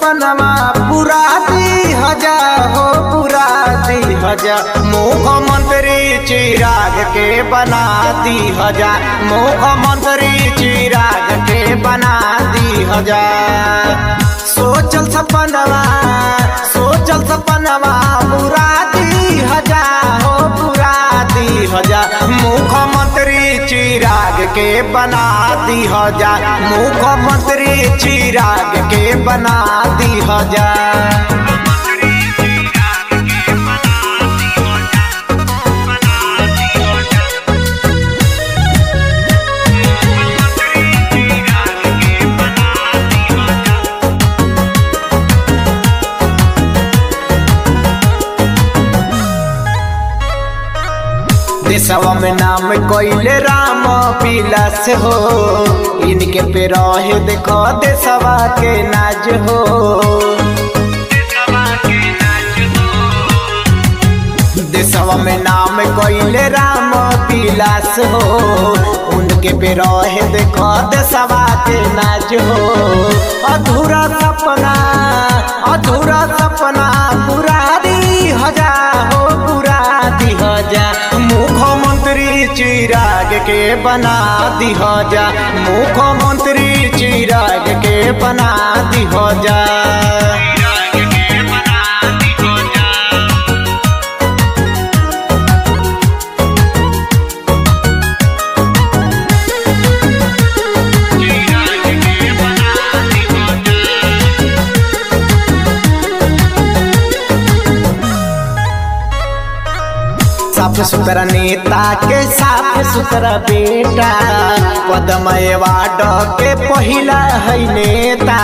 सपनमा पूरा दी हजा हो पूरा दी हजा मुख्यमंत्री चिराग के बना दी हजा मुख्यमंत्री चिराग के बना दी हजा सोचल सपनवा सोचल सपनवा पूरा दी हजा हो पूरा दी हजा मुख्यमंत्री चिराग के बना दी हजा मुख्यमंत्री चिराग के बना दी हजा देशवा में नाम कोइले राम पिलास हो इनके पे रहे देखो देशवा के नाज हो देशवा में नाम कोइले राम पिलास हो उनके पे रहे देखो देशवा के नाज हो अधूरा सपना अधूरा सपना पूरा दी हजा हो पूरा दी हजा मुख्यमंत्री चिराग के बना दी हजा मुख्यमंत्री चिराग के बना दी हजा साफ सुथरा नेता के साफ सुथरा बेटा पदमय वार्ड के पहिला है नेता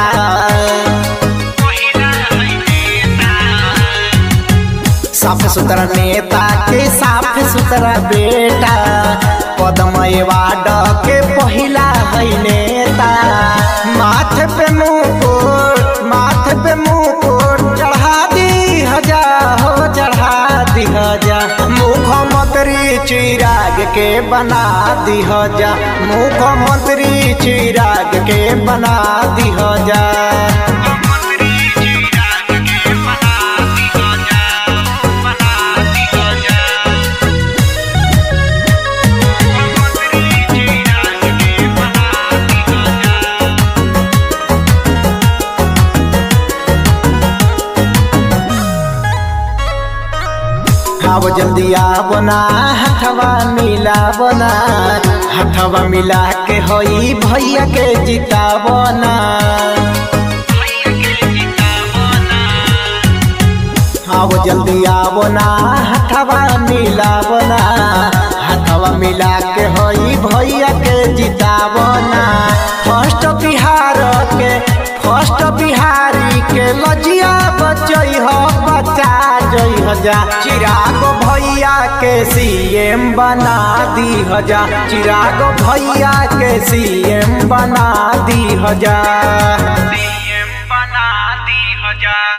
साफ सुथरा नेता के साफ सुथरा बेटा पदमय वार्ड के पहिला है नेता माथे पे मुकुट माथे पे मुकुट चढ़ा दी हजा हो चढ़ा दी हजा मुख्यमंत्री चिराग के बना दी हजा मुख्यमंत्री चिराग के बना दी हजा आओ जल्दी आवना हथवा मिलावना हथवा मिला के होई भैया के जितावना आओ जल्दी आवना हथवा मिलावना हथवा मिला के होई भैया के जितावना फर्स्ट बिहार के फर्स्ट बिहारी के लजिया बचई हो बचा जई हजा चिराग भैया के सीएम बना दी हजा चिराग भैया के सीएम बना दी हजा सीएम बना दी हजार